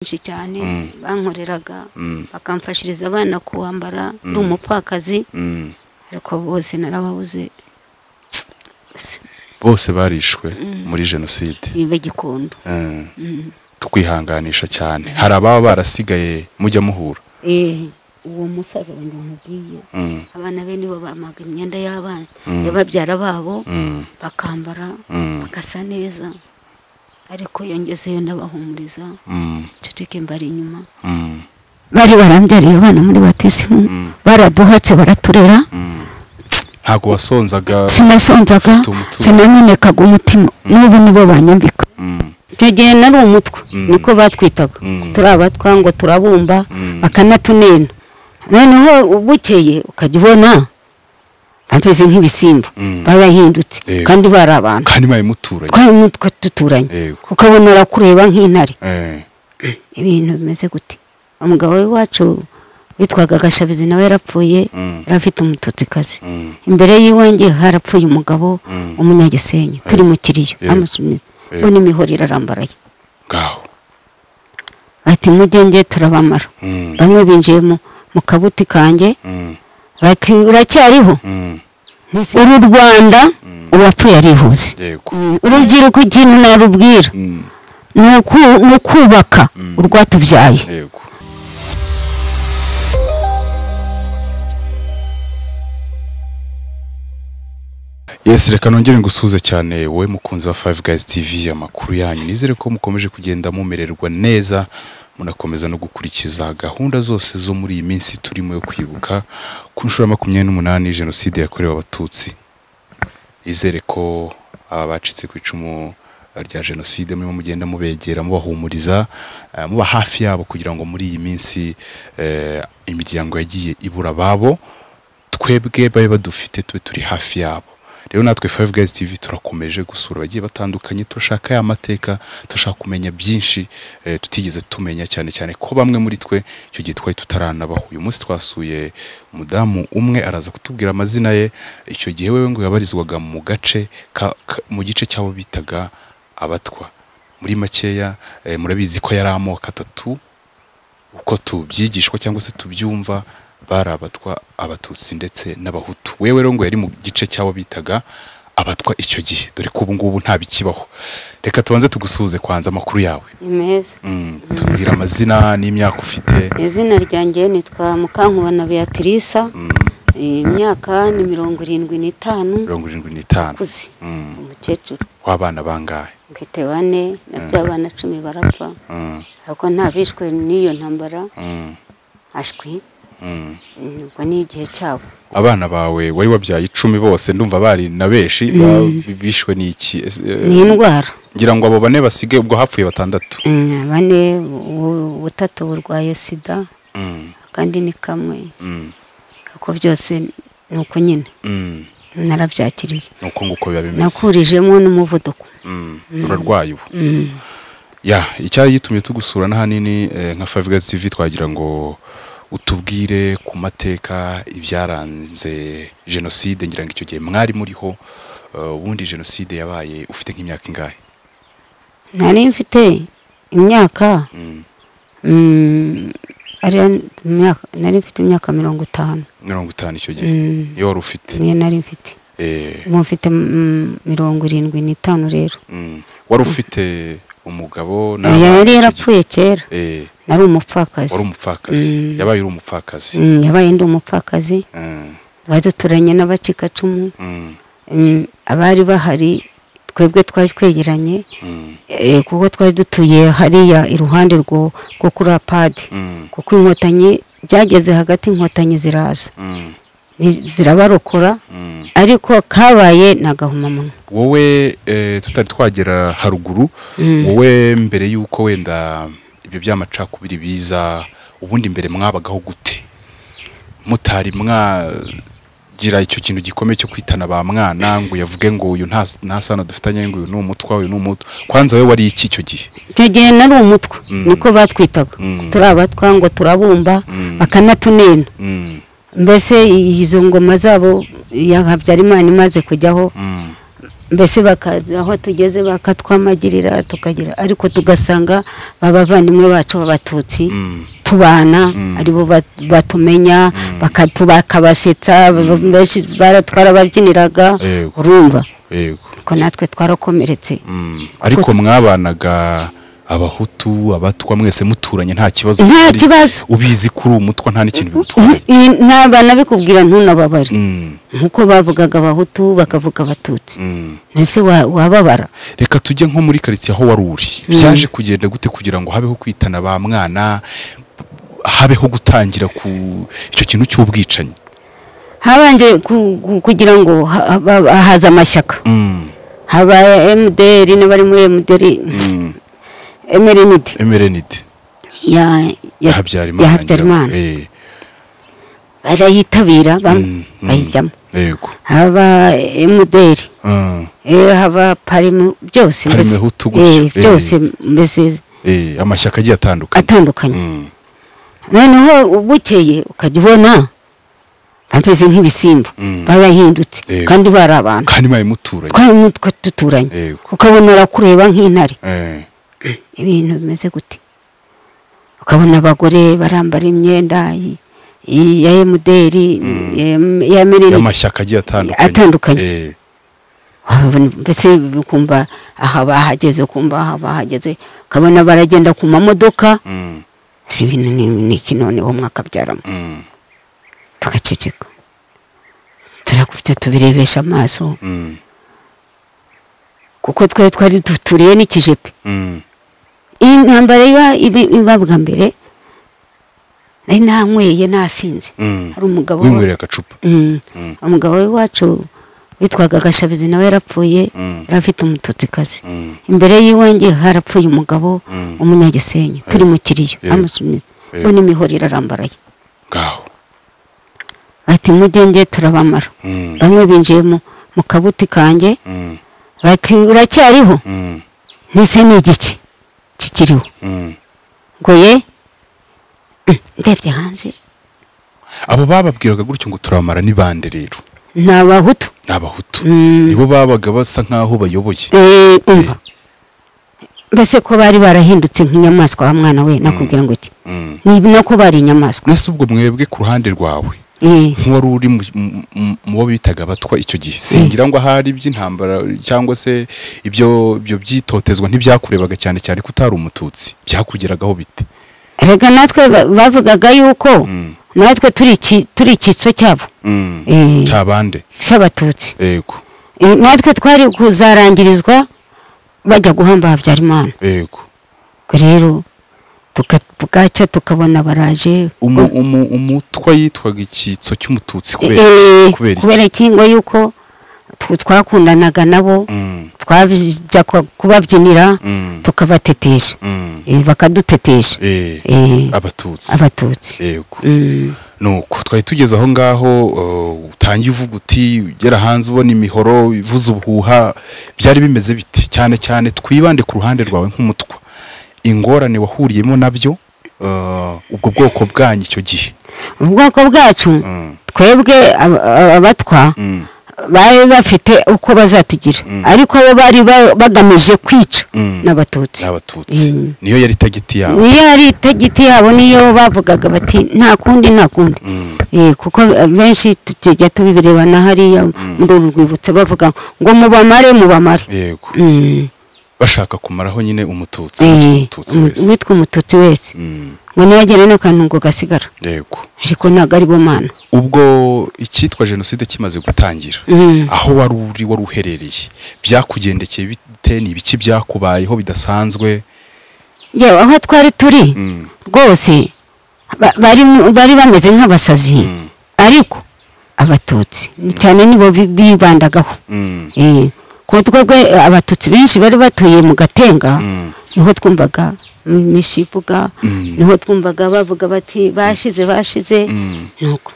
benshi cyane Mm. bankoreraga Mm. bakamfashiriza abana kuwambara ndi umupfakazi Mm. ariko bose narababuze bose barishwe muri jenoside bagikunda Eh, tukwihanganisha cyane hari ababa barasigaye mujya muhura uwo musaza wanjye nkubwiye Mm. abana be nibo bamaga imyenda y'abana Mm. y'ababyara babo Mm. bakambara Mm. bagasa neza ariko yongezeyo ndabahumuriza Mm. ceceke mbari inyuma Mm. bari barambyariye abana muri batisimu Mm. baraduhatse baraturera Mm. ntabwo wasonzaga sinasonzaga Ufite umutima. sinamenekaga umutima n'ubu nibo banyambika Mm. icyo gihe nari umutwe Mm. niko batwitaga Mm. turi abatwa ngo turabumba Mm. bakanatunena noneho bukeye ukajya ubona bameze nk'ibisimba Mm. barahindutse Yego. kandi bari abantu kandi mwaye muturanye twari umutwe duturanye Yego. ukabona urakureba nk'intare Eh. ibintu bimeze gute umugabo w'iwacu witwaga gashabizi nawe yarapfuye Mm. yari afite umututsikazi Mm. imbere y'iwanjye harapfuye umugabo Mm. umunyagisenyi turi mu kiriyo Yego. amusumiza Yego. bo n'imihoro irarambaraye ngaho ati mugenge turabamara Mm. bamwe binjiye mu mu kabuti kanjye Mm. bati uracyariho Mm. uru rwanda uwapfuye arihuse yego Mm, urubyiruko ikintu narubwira Mm. ni uku- ni ukubaka urwatubyaye yego yesi reka nongere ngusuhuze cyane wowe mukunzi wa Five Guys TV amakuru yanyu nizere ko mukomeje kugenda mumererwa neza munakomeza no gukurikiza gahunda zose zo muri iyi minsi turimo yo kwibuka ku nshuro ya makumyabiri n'umunani jenoside yakorewe abatutsi nizere ko aba bacitse ku icumu rya jenoside murimo mugenda mubegera mubahumuriza eh, muba hafi yabo kugira ngo muri iyi minsi eh, imiryango yagiye ibura ababo twebwe babe badufite tube turi hafi yabo rero natwe Five Guys TV turakomeje gusura abagiye batandukanye turashaka ya mateka turashaka kumenya byinshi eh, tutigeze tumenya cyane cyane ko bamwe muri twe icyo gihe twari tutaranabaho uyu munsi twasuye umudamu umwe araza kutubwira amazina ye icyo gihe wewe ngo yabarizwaga mu gace ka- ka- mu gice cy'abo bitaga abatwa muri makeya eh, murabizi ko yari amoko atatu uko tubyigishwa cyangwa se tubyumva bari abatwa abatutsi ndetse n'abahutu wewe rero ngo yari mu gice cy'abo bitaga abatwa icyo gihe dore ko ubu ngubu nta bikibaho reka tubanze tugusuhuze kwanza amakuru yawe ni meza mm, tubwira amazina n'imyaka ufite izina ryanjye nitwa mukankubana beatrice imyaka ni mirongo irindwi n'itanu mirongo irindwi n'itanu ukuze Mm, umukecuru w'abana bangahe mfite bane na by'abana cumi barapfa Mm, ariko nta bishwe n'iyo ntambara mm, ashwi mm. mm, ubwo ni igihe cyabo abana bawe wari wabyaye icumi bose ndumva bari na benshi ba- bishwe n'iki Ese, eh, ni indwara ngira ngo abo bane basigaye ubwo hapfuye batandatu Mm, bane bu- butatu burwaye sida Mm, akandi ni kamwe mm, kuko byose ni uko nyine mm. narabyakiriye ni uko nguko biba bimeze nakurijemo n'umuvuduko Mm, urarwaye ubu Mm. ya icyari gitumye tugusura n'ahanini eh, nka Five Guys TV twagira ngo utubwire ku mateka ibyaranze jenoside ngira ngo icyo gihe mwari muriho eh, ubundi jenoside yabaye ufite nk'imyaka ingahe nari mfite imyaka Mm, mm, ariya- imyaka- nari mfite imyaka mirongo itanu mirongo itanu icyo gihe Mm, iyo wari ufite niyo nari mfite Eh, ubu mfite mm, mirongo irindwi n'itanu rero mm. wari ufite umugabo n'abana yari icyo gihe? yarapfuye kera Eh, nari umupfakazi wari umupfakazi Mm. yabaye uri umupfakazi Mm, yabaye ndi umupfakazi Mm, twari duturanye n'abacikacumu mm, Mm, abari bahari twebwe twari twegeranye mm, eh, kuko twari dutuye hariya iruhande rwo rwo kuri apadi mm, kuko inkotanyi byageze hagati inkotanyi ziraza mm, Ni- zirabarokora mm. ariko kabaye ni agahomamunwa wowe eh, tutari twagera haruguru Mm. wowe mbere y'uko wenda ibyo by'amacakubiri biza ubundi mbere mwabagaho gute mutari mwagira icyo kintu gikomeye cyo kwitana ba mwana ngo uyavuge ngo uyu nta nta sano dufitanye ngo uyu ni umutwa uyu ni umutwa kwanza wowe wari iki icyo gihe icyo gihe nari umutwe Mm. niko batwitaga Mm. turi abatwa ngo turabumba Mm. bakanatunena Mm, mbese izo ngoma zabo ya habyarimana imaze kujyaho mm, mbese bakaza aho tugeze bakatwamagirira tukagira ariko tugasanga abavandimwe bacu b'abatutsi Mm. tubana Mm. aribo bat- batumenya bakatu- bakabasetsa benshi bara- twarababyiniraga Yego. urumva yego ko natwe twarakomeretse Mm. ariko mwabanaga abahutu abatwa mwese muturanye nta kibazo Nta kuri- kibazo. ubizi kuri ubu mutwa nta n'ikintu bigutwaye Iyi- nabana bikubwira ntunababare Mm, nk'uko bavugaga abahutu bakavuga abatutsi mm. mbese wa- wababara reka tujye nko muri karitsiye aho wari uri byaje kugenda gute kugira ngo habeho kwitana ba mwana habeho gutangira ku icyo kintu cy'ubwicanyi habanje ku- ku- kugira ngo ha- ha- haza amashyaka Mm, haba emuderi n'abari muri emuderi mm. emerenidi emerenide ya ya- Habyarimana ya ngira- habyarimana Eh, barayitabira bamwe mm, mm. bayijyamo yego haba emuderi Mm, eh, haba parimu byose Parimu mbese. Hutu Eh, gutyo, eh. byose mbese eh, amashyaka agiye atandukanye atandukanye Mm, noneho bukeye ukajya ubona bameze nk'ibisimba Mm. barahindutse Yego. kandi bari abantu kandi mwaye muturanye twari mutwe duturanye Yego. ukabona arakureba nk'intare Eh, ibintu bimeze gute ukabona abagore barambara imyenda i- i- ya emuderi em- ya merenide y'amashyaka agiye atandukanye Atandukanye. Eh, mbese ukumva aha bahageze ukumva aha bahageze ukabona baragenda ku mamodoka mm, si ibintu ni- ni iki noneho mwakabyaramo mm, tugaceceka turakubita tubirebesha amaso mm, kuko twari twari duturiye n'ikijepe mm, iyi ntambara iba iba- iba bwa mbere nari nanyweye nasinze mm. hari umugabo wa- winywera agacupa Mm. Mm. umugabo w'iwacu witwaga gashabizi nawe yarapfuye Mm. yari afite umututsikazi Mm, imbere y'iwanjye harapfuye umugabo Mm. umunyagisenyi turi mu kiriyo Yego. amusumiza Yego. bo n'imihoro irarambaraye ngaho bati mugenge turabamara Mm, bamwe binjiye mu mu kabuti kanjye mm, bati uracyariho mm, nise ni igiki kikiriho mm. ngo ye Mm, ndebye hanze abo bababwiraga gutyo ngo turamara ni bande rero ni abahutu ni abahutu Mm. nibo babaga basa nk'aho bayoboye Eh, umva mbese ko bari barahindutse nk'inyamaswa wa mwana we nakubwira ngo iki Mm. ni nako bari inyamaswa mbese ubwo mwebwe ku ruhande rwawe Eh, nk'uwari uri mu- mu- mu- mu bo bitaga abatwa icyo gihe singira ngo ahari iby'intambara cyangwa se ibyo ibyo byitotezwa ntibyakurebaga cyane cyane ko utari umututsi byakugeragaho bite erega natwe ba- bavugaga yuko Mm. natwe turi iki- turi icyitso cyabo Mm. Eh. cyabande cy'abatutsi yego Eh, natwe twari kuzarangirizwa bajya guhamba habyarimana yego ubwo rero tuka- bwacya tukabona baraje Umu- umu- umutwa yitwaga icyitso cy'umututsi kubera Eh, kubera iki kubera iki ngo yuko tw- twakundanaga nabo Mm. twajya kwa- kubabyinira Mm. tukabatetesha Mm. Eh, bakadutetesha Eh. Eh, abatutsi abatutsi yego Mm. nuko twari tugeze aho ngaho uh, utangiye uvuga uti ugera hanze ubona imihoro ivuza ubuhuha byari bimeze biti cyane cyane twibande ku ruhande rwawe nk'umutwa ingorane wahuriyemo nabyo uh, ubwo bwoko bwanyu icyo gihe ubwoko bwacu Mm, twebwe ab- ab- abatwa mm, bari bafite uko bazatugira ariko bo bari ba- bagamije kwica Mm. n'abatutsi n'abatutsi Mm. niyo yari tagiti yabo niyo ari itagiti yabo niyo bavugaga bati nta kundi nta kundi Mm. Eh, kuko benshi tujya tubireba na hariya muri uru rwibutso bavuga ngo mubamare mubamare yego Mm. bashaka kumaraho nyine umututsi Eh, umututsi umu- wese uwitwa umututsi wese Mm, ngo ntiyagire n'akantu ngo gasigara yego ariko ntabwo ari bo mana ubwo icyitwa jenoside kimaze gutangira Mm. aho wari uri wari uherereye byakugendekeye bite ni ibiki byakubayeho bidasanzwe yewe aho twari turi Mm, rwose ba- bari bari bameze nk'abasazi Mm. ariko abatutsi cyane nibo bi- bibandagaho mm, Eh, ku twebwe abatutsi benshi bari batuye mu gatenga mm, niho twumvaga mu mishibuga Mm. niho twumvaga bavuga bati bashize bashize mm. nuko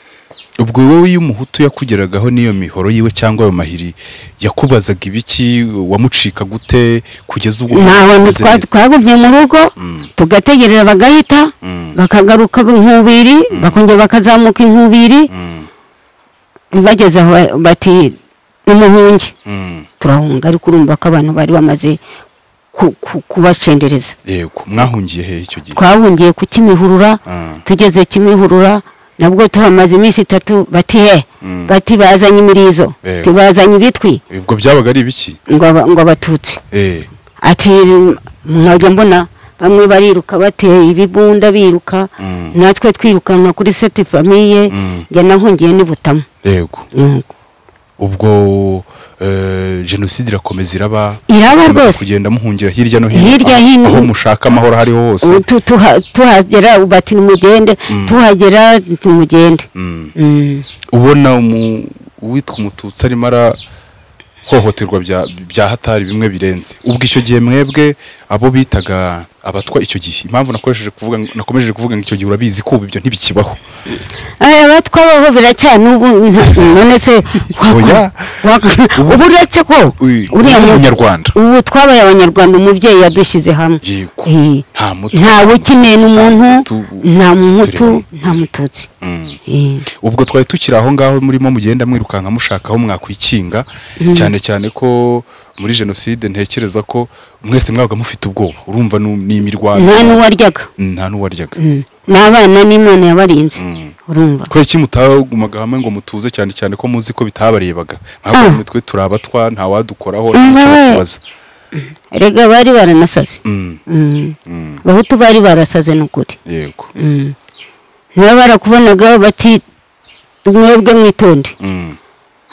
ubwo wowe iyo umuhutu yakugeragaho n'iyo mihoro yiwe cyangwa ayo mahiri yakubazaga ibiki wamucika gute kugeza ubwo ntawe umeze twa- neza? twagumye mu rugo Mm. tugategereza bagahita Mm. bakagaruka inkubiri bakongera bakazamuka inkubiri Mm, bageze aho ba- bati ni umuhunge mm, turahunga ariko urumva ko abantu bari bamaze ku- ku- kubasendereza yego mwahungiye hehe icyo gihe twahungiye ku kimihurura Ah, tugeze kimihurura nabwo tuhamaze iminsi itatu bati he mm. bati bazanye imirizo Eh. Ati, bazanye ibitwi ubwo byabaga ari ibiki ngo aba- ngo abatutsi Eh, ati nkajya mbona bamwe bariruka bateye ibibunda biruka mm, natwe twirukanka kuri seti famiye mm. njya nahungiye ni butamu yego Yego. ubwo eh, jenoside irakomeza iraba iraba Mukomeza rwose kugenda muhungira hirya no hino Hirya aho- hino. aho mushaka amahoro ahariho hose Ubu tu- tuha- tuhagera bati nimugende Mm. tuhagera nimugende Mm. Mm. ubona umu- uwitwa umututsi arimo arahohoterwa bya- bya hatari bimwe birenze ubwo icyo gihe mwebwe abo bitaga abatwa icyo gihe impamvu nakoresheje kuvuga nakomeje kuvuga ngo icyo gihe urabizi ko ubu ibyo ntibikibaho aya batwabaho biracyana ubu nta- none se wa- Oya. wa- Ubu- ubu uretse ko Uyu- uriya uyu mu- munyarwanda. ubu twabaye abanyarwanda umubyeyi yadushyize hamwe Yego. Eh. nta mutwa nta ukeneye n'umuntu nta mutu nta mututsi Mm. Eh. ubwo twari tukiri aho ngaho murimo mugenda mwirukanka mushaka aho mwakwikinga cyane cyane ko muri jenoside ntekereza ko mwese mwabaga mufite ubwoba urumva nu- n'imirwano nta n'uwaryaga nta n'uwaryaga Mm. n'abana n'imana yabarinze Mm. urumva kubera iki mutagumaga hamwe ngo mutuze cyane cyane ko muzi ko bitabarebaga ntabwo Ah. mitwe turabatwa nta wadukoraho Mm, wewe. ntacyakubaza erega bari baranasaze Mm, Mm. mm, bahutu bari barasaze ni ukuri yego Mm. niba barakubonaga bati mwebwe mwitonde Mm,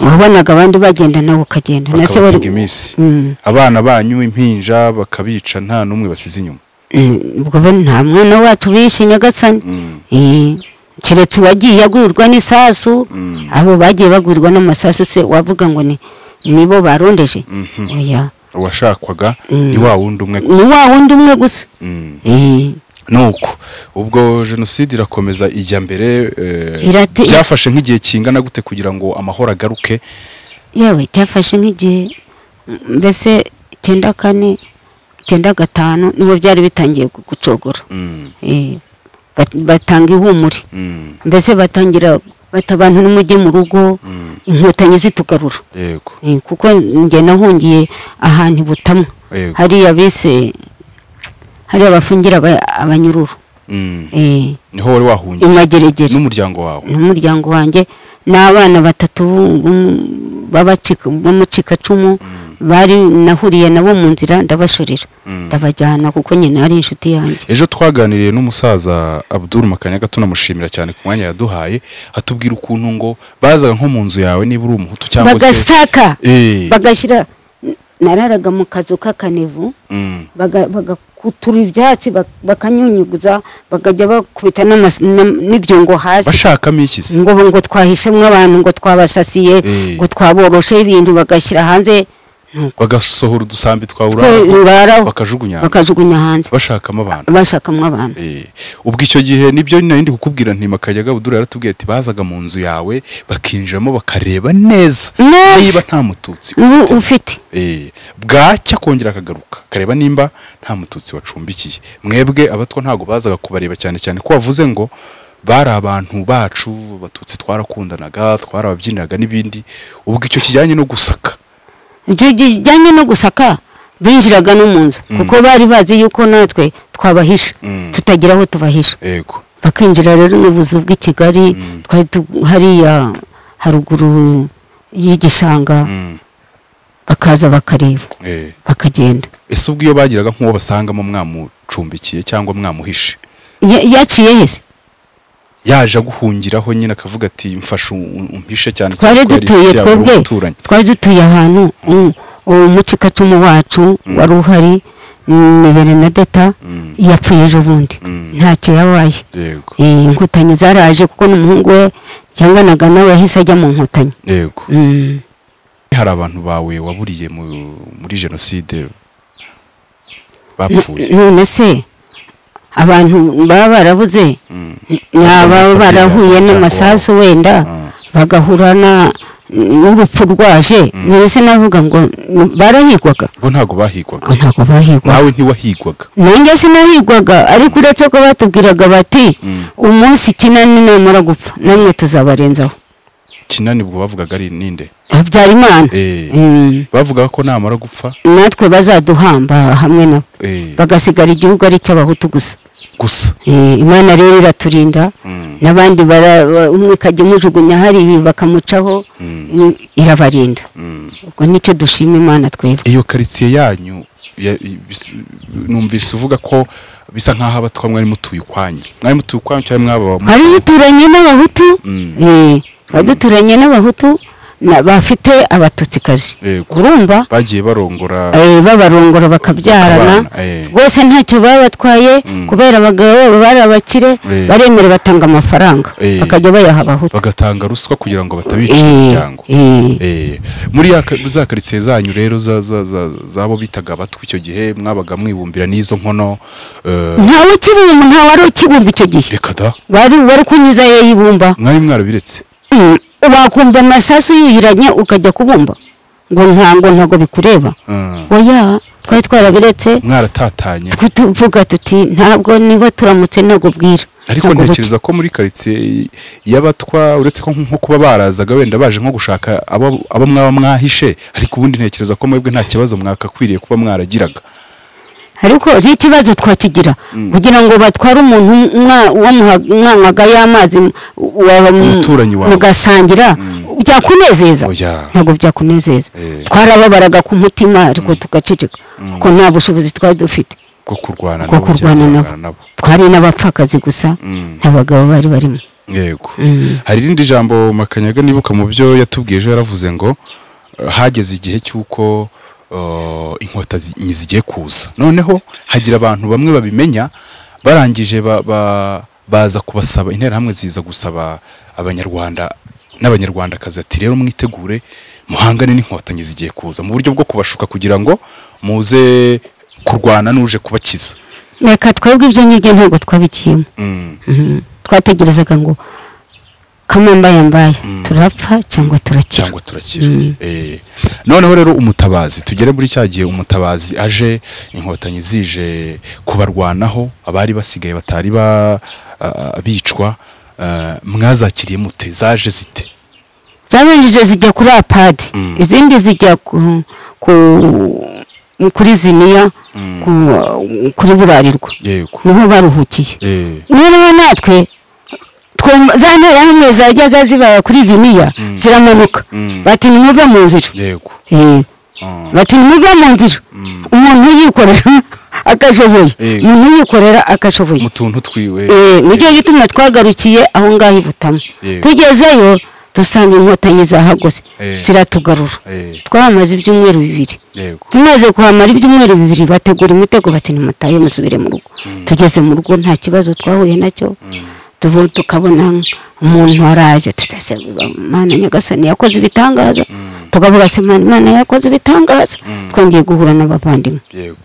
wabonaga abandi bagenda nawe ukagenda na se bakabatinga wari iminsi Mm, abana banyu impinja bakabica nta n'umwe basize inyuma mm, ubwo bo nta mwana wacu bishe nyagasani Mm, Eh, keretse uwagiye agurirwa n'isasu Mm. abo bagiye bagurirwa n'amasasu se wavuga ngo ni nibo barondeje mhm. oya uwashakwaga Mm. ni wa wundi umwe ni gusa wa wundi umwe gusa Mm. Eh, nuko ubwo jenoside irakomeza ijya mbere eh, Irate- byafashe nk'igihe kingana gute kugira ngo amahoro agaruke yewe cyafashe nk'igihe mbese cyenda kane cyenda gatanu niho byari bitangiye gu- gucogora Mm, Eh, bat- batanga ihumure mm, mbese batangira bata abantu n'umujye mu rugo mm, inkotanyi zitugarura yego Eh, kuko njye nahungiye ahantu i butamwa yego hariya bise hariya bafungira aba- abanyururu Mm, Eh, niho wari wahungiye imageregere n'umuryango wawe n'umuryango wanjye n'abana batatu b'um- b'abacika- b'umucikacumu bari nahuriye nabo mu nzira ndabashorera Mm. ndabajyana kuko nyina ari inshuti yanjye ejo twaganiriye n'umusaza abdul makanyaga tunamushimira cyane ku mwanya yaduhaye atubwira ukuntu ngo bazaga nko mu nzu yawe niba uri umuhutu cyangwa se bagasaka Eh, bagashyira nararaga mu kazu k'akanevu mm, baga- bagakutura ibyatsi bak- bakanyunyuguza bakajya bakubita n'amas- na- n'ibyungo hasi bashakamo iki se ngo ngo twahishemo abantu ngo twabasasiye Eh. ngo twaboroshe ibintu bagashyira hanze bagasohora udusambi twawura bararaho bakajugunya bakajugunya hanze bashakamo abantu bashakamo abantu Eh, ubwo icyo gihe nibyo nari ndi kukubwira nti makanyaga abdul yaratubwiye ati bazaga mu nzu yawe bakinjiramo bakareba neza Neza. niba nta mututsi ubu ufite Eh, bwacya akongera akagaruka akareba nimba nta mututsi wacumbikiye mwebwe abatwa ntabwo bazaga kubareba cyane cyane ko wavuze ngo bari abantu bacu abatutsi twarakundanaga twarababyiniraga n'ibindi ubwo icyo kijyanye no gusaka ibyo bijyanye no gusaka binjiraga no mu nzu kuko bari bazi yuko natwe twabahisha Mm. tutagira aho tubahisha yego bakinjira rero n'ubuzu bw'i kigali twari tu- hariya haruguru y'igishanga Mm, bakaza bakareba eh. bakagenda ese ubwo iyo bagiraga nk'uwo basangamo mwamucumbikiye cyangwa mwamuhishe Ya- yaciye hese yaje aguhungiraho nyine akavuga ati mfasha um- umpishe cyane cyane twari ko yari dutuye inshuti yawe, twebwe wari umuturanyi. twari dutuye ahantu u- uwo mucikacumu wacu wari uhari ni berenadeta Mm. yapfuye ejo bundi Mm. ntacyo yabaye yego Eh, inkotanyi zaraje kuko n'umuhungu we yanganaga nawe yahise ajya mu nkotanyi yego Mm. hari abantu bawe waburiye mu- muri jenoside N- bapfuye none se abantu baba barabuze Mm. baba barahuye n'amasasu wenda Ah. bagahura na- n'urupfu rwaje none se navuga ngo n- barahigwaga bo ntabwo ngo bahigwaga ntabwo bahigwaga nawe ntiwahigwaga nanjye sinahigwaga ariko uretse ko batubwiraga bati Mm. umunsi kinani namara gupfa namwe tuzabarenzaho kinanibwo bavugaga ari ninde habyara imana Eh. Mm. bavugaga ko namara gupfa natwe bazaduhamba hamwe nabo eh, bagasigara igihugu ari icy'abahutu gusa gusa Eh, imana rero iraturinda Mm. n'abandi bara- ba- umwe ikajya imujugunya hari ibi bakamucaho Mm. Mm, irabarinda Mm. ubwo nicyo dushima imana twebwe iyo karitsiye yanyu ya- bis- numvise uvuga ko bisa nk'aho abatwa mwari mutuye ukwanyu mwari mutuye ukwanyu cyangwa mwaba mu- hari duturanye n'abahutu Mm. eh, hari duturanye n'abahutu na- bafite abatutsikazi Yego. urumva bagiye barongora eh, babarongora Bakabana, bakabyarana eh. rwose ntacyo baba batwaye Mm. kubera abagabo babo bari abakire Eh. baremera batanga amafaranga Eh. bakajya bayaha abahutu bagatanga ruswa kugira ngo batabice Eh, imiryango eh. Eh, muri ya ka- za karitsiye zanyu rero za- za- za- z'abo bitaga abatwa icyo gihe mwabaga mwibumbira n'izo nkono eh, ntawe ukibumba ntawe wari ukibumba icyo gihe reka da wari wari kunyuza yayibumba mwari mwarabiretse Mm, wakumva amasasu yihiranye ukajya kubumba ngo ntango ntago bikureba Mm. oya twari twarabiretse mwaratatanye twe tuvuga tuti ntabwo niba turamutse ntabwo bwira ariko Ntabwo ntekereza ko muri karitsiye y'abatwa uretse ko nko kuba barazaga wenda baje nko gushaka abo abo mwaba mwahishe ariko ubundi ntekereza ko mwebwe nta kibazo mwakakwiriye kuba mwaragiraga bukira. ariko n'ikibazo twakigira kugira ngo batware umuntu mwa- wamuha- mwanywaga y'amazi m- wa- mu- Umuturanyi wawe. mugasangira byakunezeza Oya. ntabwo byakunezeza Eh. twarababaraga ku mutima ariko tugaceceka kuko nta bushobozi twari dufite bwo kurwana bwo nabo cyangwa kurwana guhangana nabo nabo twari n'abapfakazi gusa Mm. nta bagabo bari barimo yego Mm. hari irindi jambo makanyaga nibuka mu byo yatubwiye ejo yaravuze ngo eh, hageze igihe cy'uko eh, inkota zi- zigiye kuza noneho hagira abantu bamwe babimenya barangije ba- ba- baza kubasaba interahamwe ziza gusaba abanyarwanda n'abanyarwandakazi ati rero mwitegure muhangane n'inkotanyi zigiye kuza mu buryo bwo kubashuka kugira ngo muze kurwana n'uje kubakiza reka twebwe ibyo ngibyo ntabwo twabikiyemo Mm. Mhm. twategerezaga ngo kamambayambaye turapfa cyangwa turakira cyangwa turakira Mm. Eh, noneho rero umutabazi tugere muri cya gihe umutabazi aje inkotanyi zije kubarwanaho abari basigaye batari ba ah, bicwa ah, mwazakiriye mute zaje zite zabanjije zijya kuri apadi Mm. izindi zijya ku, ku, kuri ziniya ku, kuri burarirwa yego niho baruhukiye Eh, noneho natwe twumva- za nterahamwe zajyaga zibaba kuri ziniya ziramanuka Mm. bati nimuve mu nzira yego Eh. Ah, bati nimuve mu nzira umuntu yikorera akashoboye Yego. umuntu yikorera akashoboye mu tuntu twiwe Eh, nicyo gituma twagarukiye aho ngaho i butama Yego. tugezeyo dusanga inkotanyi zahagose Eh. ziratugarura Eh, twahamaze ibyumweru bibiri yego tumaze kuhamara ibyumweru bibiri bategura imitego bati nimutaye musubire mu rugo tugeze mu rugo nta kibazo twahuye nacyo tuvu- tukabona umuntu waraje tutase mana nyagasani yakoze ibitangaza tukavuga se "Mana- imana yakoze ibitangaza twongeye guhura n'abavandimwe yego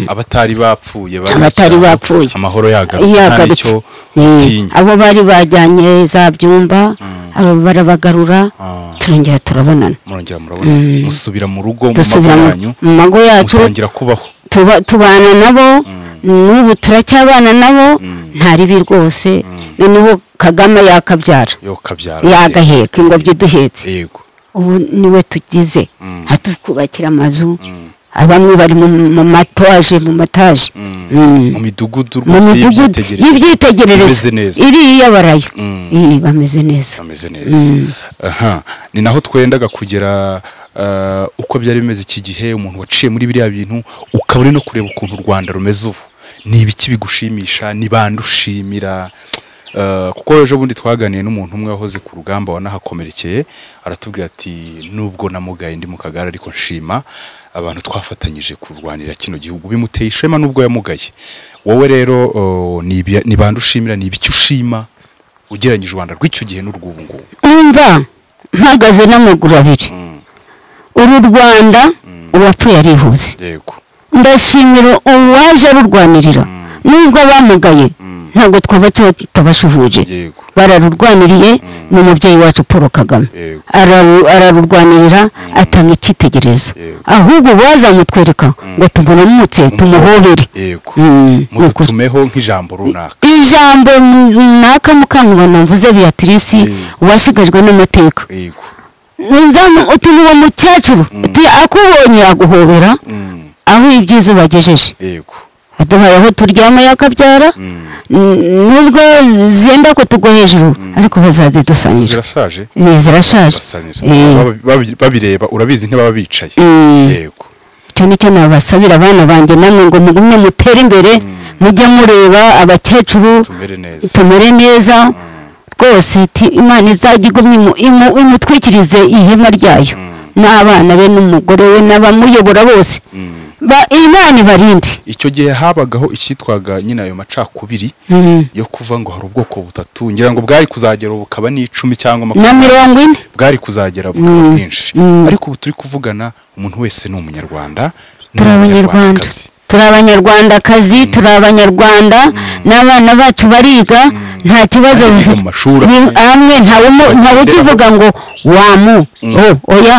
abatari bapfuye bari Abatari mu cyaro, bapfuye. amahoro yagarutse nta yagarutse nicyo Eh, utinya abo bari bajyanye za byumba abo barabagarura Ah. turongera turabonana murongera murabona musubira mu rugo mu dusubira mago mu- yanyu mu mago yacu musangira kubaho tuba- tubana nabo n'ubu turacyabana nabo nta ribi rwose noneho kagame yakabyara yo kabyara yagaheka ingobyi duhetse yego ubu niwe tugize Mm. hatwubakira amazu Mm. bamwe bari mu mu mataje mu mataje Mm. mu midugudu mu rwose midugudu y'ibyitegererezo y'ibyitegererezo Bameze neza. iriya barayo Mm. Eh, bameze neza bameze neza aha ni naho twendaga kugera eh, uko byari bimeze iki gihe umuntu waciye muri biriya bintu ukaba uri no kureba ukuntu u rwanda rumeze ubu ni ibiki bigushimisha ni bande ushimira Eh, kuko ejo bundi twaganiye n'umuntu umwe wahoze ku rugamba wanahakomerekeye aratubwira ati nubwo namugaye ndi mu kagare ariko nshima abantu twafatanyije kurwanira kino gihugu bimuteye ishema nubwo yamugaye wowe rero eh, ni ibi- ni bande ushimira ni ibiki ushima ugereranyije u rwanda rw'icyo gihe n'urw'ubu ngubu umva mpagaze n'amaguru abiri uru rwanda uwapfuye arihuse yego ndashimira uwaje arurwanirira nubwo abamugaye ntabwo twaba tutabasuhuje yego bararurwaniriye ni umubyeyi wacu paul kagame yego Araru- ararurwanirira atanga icyitegererezo Yego. ahubwo bazamutwereka ngo tubone umutse tumuhobere yego Mm, ni ukuri. mututumeho nk'ijambo runaka ijambo runaka mukamubona mvuze beatrice Mm. washigajwe n'amateka yego Nzamu- uti ni uwo mukecuru uti akubonye aguhobera Mm, aho ibyiza bagejeje yego aduhaye aho turyama yakabyara Mm. N- nubwo zenda ko tugwa hejuru ariko bazazidusangira zirasaje Eh, zirashaje basanira Eh. Babi- babi- babireba urabizi ntibaba bicaye Mm. yego icyo ni cyo nabasabira abana banjye namwe ngo mugumye mutere imbere mujye mureba abakecuru tumere neza tumere neza rwose ti imana izajya igumye imu- imu- imutwikirize ihema ryayo n'abana be n'umugore we n'abamuyobora bose Mm. Ba- imana ibarinde icyo gihe habagaho icyitwaga nyine ayo macakubiri Mm. yo kuvuga ngo hari ubwoko butatu ngira ngo bwari kuzagera ubu bukaba n'icumi cyangwa na makumyabiri mirongo ine bwari kuzagera bukaba bwinshi Mm. ariko ubu turi kuvugana umuntu wese ni umunyarwanda ni turi abanyarwanda umunyarwandakazi. turi abanyarwandakazi turi abanyarwanda n'abana bacu bariga nta kibazo Biga mu bafite mashuri Ni- amwe. amwe ntawe Bagenderaho. ukivuga ngo wamu Mm. o- oya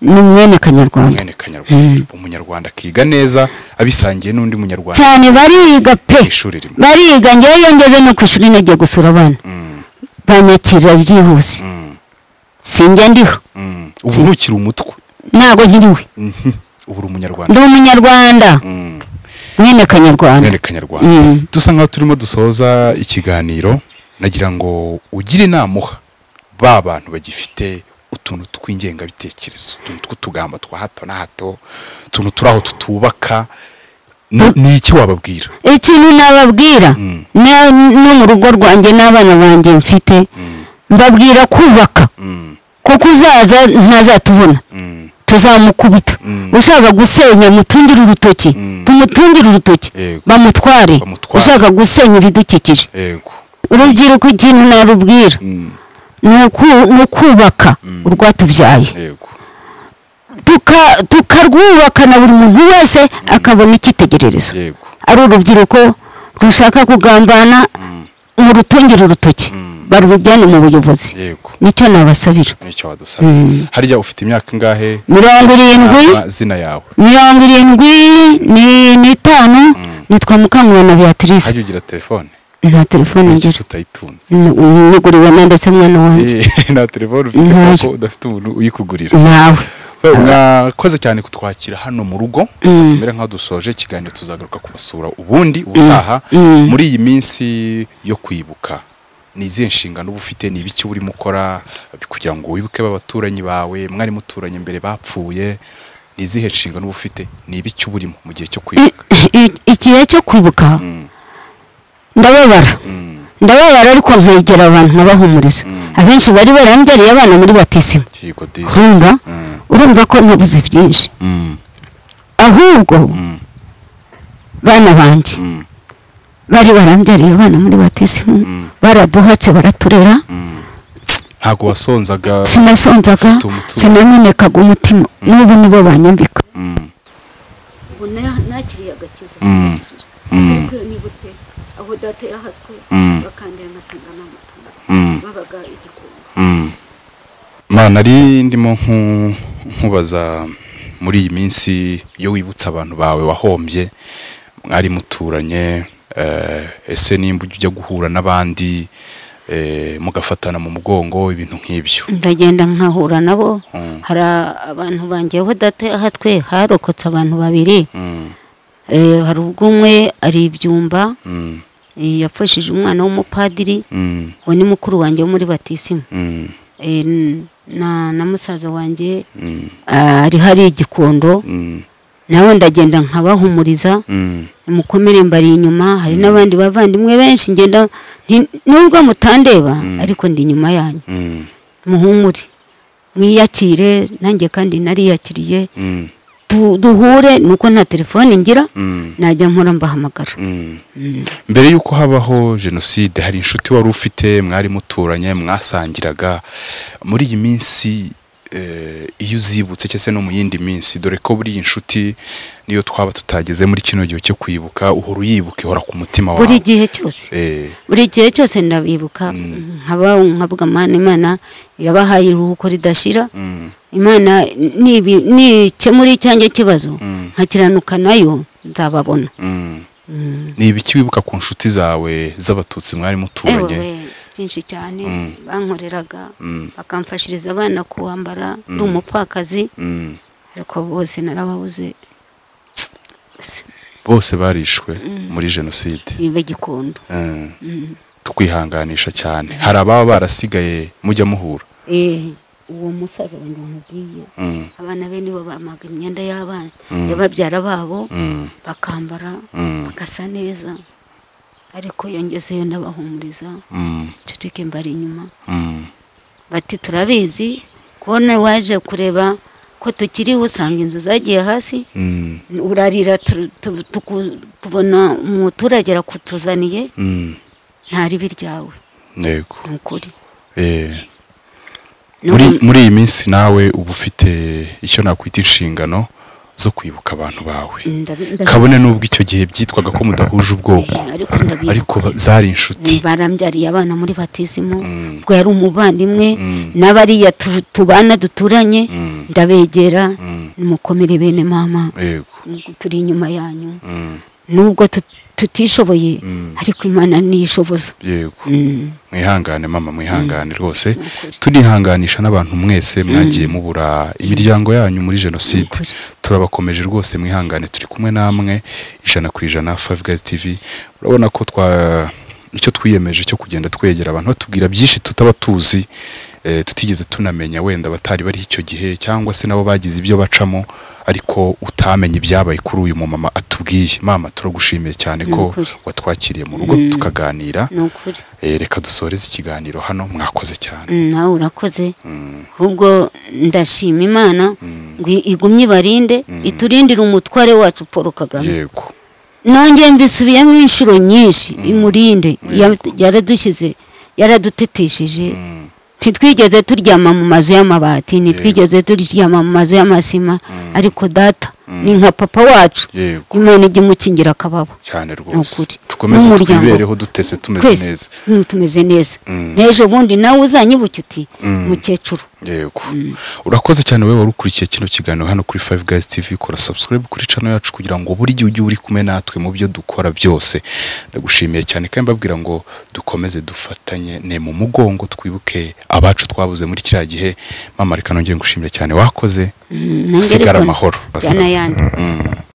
ni mwene kanyarwanda umwene kanyarwanda umunyarwanda akiga neza abisangiye n'undi munyarwanda cyane bariga pe mu ishuri rimwe bariga ngewe iyo ngeze no ku ishuri nagiye gusura abana Mm, banyakirira byihuse mm, sinjya ndiho mm. ubu ntukiri umutwe ntabwo nkiriwe Mhm. ubu uri umunyarwanda ndi umunyarwanda Mm. mwene kanyarwanda mwene kanyarwanda Mm. dusa nkaho turimo dusoza ikiganiro nagira ngo ugire inama uha ba bantu bagifite utuntu tw'ingengabitekerezo utuntu tw'utugamba twa hato na hato utuntu turi aho tutubaka Ni- ni iki wababwira ikintu nababwira Mm. na- no mu rugo rwanjye n'abana banjye mfite Mm, mbabwira kubaka mm, kuko uzaza ntazatubona mm, tuzamukubita Mm. ushaka gusenya mutungire urutoki Mm. tumutungire urutoki Yego. bamutware Bamutware. ushaka gusenya ibidukikije yego urubyiruko ikintu narubwira Mm, ni uku- ni ukubaka urwatubyaye yego Tuka- tukarwubaka na buri muntu wese akabona icyitegererezo yego ari urubyiruko rushaka kugambana mu rutungire urutoki barubijyane mu buyobozi yego nicyo nabasabira nicyo wadusaba harya ufite imyaka ingahe mirongo irindwi amazina yawe mirongo irindwi ni- n'itanu nitwa mukamwana beatrice hajya ugira telefone nta telefone n'igihe ngira utayitunze N- niguriwe na ndetse mwana wanjye Eh, nta telefone ufite Ntayo. kuko udafite umuntu uyikugurira nawe So, mwakoze cyane kutwakira hano mu rugo Mm. tumere nkaho dusoje ikiganiro tuzagaruka kubasura ubundi ubutaha Mm. muri iyi minsi yo kwibuka ni izihe nshingano uba ufite ni ibiki urimo ukora kugira ngo wibuke abaturanyi bawe mwari muturanye mbere bapfuye ni izihe nshingano uba ufite ni ibiki uba urimo mu gihe cyo I- kwibuka i- igihe cyo kwibuka Mm, ndababara mm, ndababara ariko nkegera abantu nkabahumuriza Mm. abenshi bari barambyariye abana muri batisima kigo disi. urumva Mm, urumva ko nabuze byinshi mm, ahubwo mm, bana banjye mm, bari barambyariye abana muri batisimu Mm. baraduhatse baraturera mm. ntabwo wasonzaga sinasonzaga Ufite umutima. sinamenekaga umutima n'ubu nibo banyambika Mm, ubu na- nakiriye agakiza Mm. Mm. ariko iyo nibutse aho data yahatswe Mm. bakandira amasanga n'amatunda mm. babaga igikungu mana nari ndimo nku- nkubaza muri iyi minsi iyo wibutsa abantu bawe wahombye mwari muturanye eh, ese nimba ujya ujya guhura n'abandi eh, mugafatana mu mugongo ibintu nk'ibyo ndagenda nkahura nabo Mm, hari abantu banjye aho data yahatwe harokotse abantu babiri mm, Eh, hari ubwo umwe ari ibyumba mm, eh, yapfushije umwana w'umupadiri mm, we ni mukuru wanjye wo muri batisima mm, Eh, n- na na musaza wanjye mm, ah, ari hari igikondo mm, nawe ndagenda nkabahumuriza mm, mukomere mbari inyuma hari n'abandi bavandimwe benshi ngenda nti- nubwo mutandeba ariko ndi inyuma yanyu mm, muhumure mwiyakire nanjye kandi nariyakiriye mm, Du- duhure nuko nta telefone ngira mm, najya nkora mbahamagara mm. mbere y'uko habaho jenoside hari inshuti wari ufite mwari muturanye mwasangiraga muri iyi minsi eh, iyo uzibutse cyangwa se no mu yindi minsi dore ko buriya inshuti niyo twaba tutageze muri kino gihe cyo kwibuka uhora uyibuka ihora ku mutima wawe buri gihe cyose Eh, buri gihe cyose ndabibuka nkaba nkavuga imana imana yabahaye iruhuko ridashira mm, imana nibi- nikemura icyanjye kibazo Mm. nkakiranuka nayo nzababona mm. ni ibiki wibuka ku nshuti zawe z'abatutsi mwari muturanye Ewe, byinshi cyane Mm. bankoreraga Mm, bakamfashiriza abana kuwambara ndi Mm. umupfakazi mm. ariko bose narababuze bose barishwe muri jenoside bibe gikondo Eh, tukwihanganisha cyane hari ababa barasigaye mujya muhura Eh, uwo musaza wenda nkubwiye Mm, abana be nibo bamaga imyenda y'abana Mm. y'ababyara babo mm, bakambara mm, bagasa neza ariko yongezeyo ndabahumuriza mm, nceceke mbari inyuma mm. bati turabizi kubona waje kureba ko tukiriho usanga inzu zagiye hasi Mm, urarira tu- tu- tuku- tubona umuturage arakutuzaniye mm. nta ribi ryawe yego ni ukuri Eh, Ni muri uku- muri iyi minsi nawe uba ufite icyo nakwita inshingano zo kwibuka abantu bawe ndabi- ndabi- kabone n'ubwo icyo gihe byitwaga ko mudahuje ubwoko ariko ndabibuka ariko zari inshuti barambyariye abana muri batisimu Mm. ubwo yari umuvandimwe Mm. n'abariya tu- tubana duturanye Mm. ndabegera Mm. mukomere bene mama yego turi inyuma yanyu Mm, nubwo tut- tutishoboye Mm. ariko imana niyishoboza yego Mm. mwihangane mama mwihangane rwose Nukuri. tunihanganisha n'abantu mwese mwagiye mubura imiryango yanyu muri jenoside Nukuri. turabakomeje rwose mwihangane turi kumwe namwe ijana ku ijana Five Guys TV urabona ko twa icyo twiyemeje cyo kugenda twegera abantu batubwira byinshi tutaba tuzi eh, tutigeze tunamenya wenda batari bari icyo gihe cyangwa se nabo bagize ibyo bacamo ariko utamenya ibyabaye kuri uyu mumama atubwiye mama turagushimiye cyane ko Nukuri. watwakiriye mu rugo Mm. tukaganira ni ukuri Eh, reka dusoreze ikiganiro hano mwakoze cyane Mm, nawe urakoze Mm, ahubwo ndashima imana mm, ngo igumye ibarinde Mm. iturindire umutware wacu paul kagame yego nongeye mbisubiyemo inshuro nyinshi imurinde Ya- yaradushyize yaradutetesheje Mm, ntitwigeze turyama mu mazu y'amabati ntitwigeze turyama mu mazu y'amasima ariko data ni nka papa wacu yego imana ijya imukingira akababo cyane rwose Nukuri. dukomeze N'umuryango. twibereho dutese tumeze twese neza mm, tumeze neza Mm. n'ejo bundi nawe uzanyibuke uti Mm. mukecuru yego urakoze cyane wowe wari ukurikiye kino kiganiro hano kuri Five Guys TV kora subscribe kuri channel yacu kugira ngo buri gihe ujye uri kumwe natwe mu byo dukora byose ndagushimiye cyane kandi mbabwira ngo dukomeze dufatanye ne mu mugongo twibuke abacu twabuze muri kiriya gihe mama reka nongere ngushimire cyane wakoze Mm, nanjye sigara ariko amahoro njya n'ayandi Mm.